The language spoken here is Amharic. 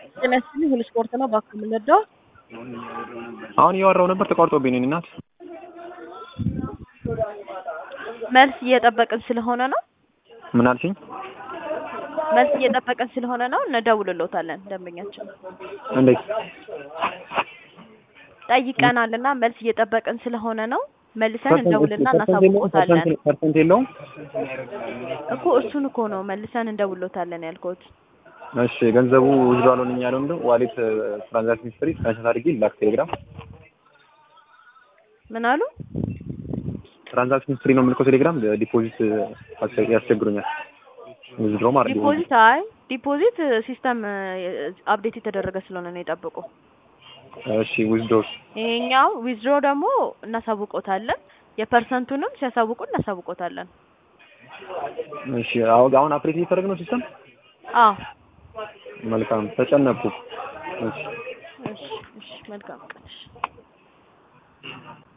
ጤና ይስጥልኝ ሁሉ ስፖርት ነው እባክህ የምንወደው አሁን እያወራሁ ነበር ተቋርጦብኝ ነው የእኔ እናት መልስ እየጠበቅን ስለሆነ ነው ምን አልሽኝ መልስ እየጠበቅን ስለሆነ ነው እንደውልልዎታለን ደንበኛችን እንዴት ጠይቀናል እና መልስ እየጠበቅን ስለሆነ ነው መልሰን እንደውልና እናሳውቅዎታለን ፐርሰንት የለውም እኮ እሱን እኮ ነው መልሰን እንደውልዎታለን ያልኩት እሺ ገንዘቡ ውዝዶ አልሆነኝ ያለው ምንድን ዋሌት ትራንዛክሽን ሂስትሪ ስክሪንሾት አድርጌ ላክ ቴሌግራም ምን አሉ ትራንዛክሽን ሂስትሪ ነው የምልከው ቴሌግራም ዲፖዚት ያስቸግሩኛል ውዝድሮ ማለት ነው ዲፖዚት አይ ዲፖዚት ሲስተም አፕዴት የተደረገ ስለሆነ ነው የጠብቁ እሺ ውዝድሮስ ይሄኛው ዊዝድሮ ደግሞ እናሳውቆታለን የፐርሰንቱንም ሲያሳውቁ እናሳውቆታለን እሺ አሁን አሁን አፕዴት እየተደረገ ነው ሲስተም አዎ መልካም ተጨነቅኩ እሺ እሺ እሺ መልካም ቀን እሺ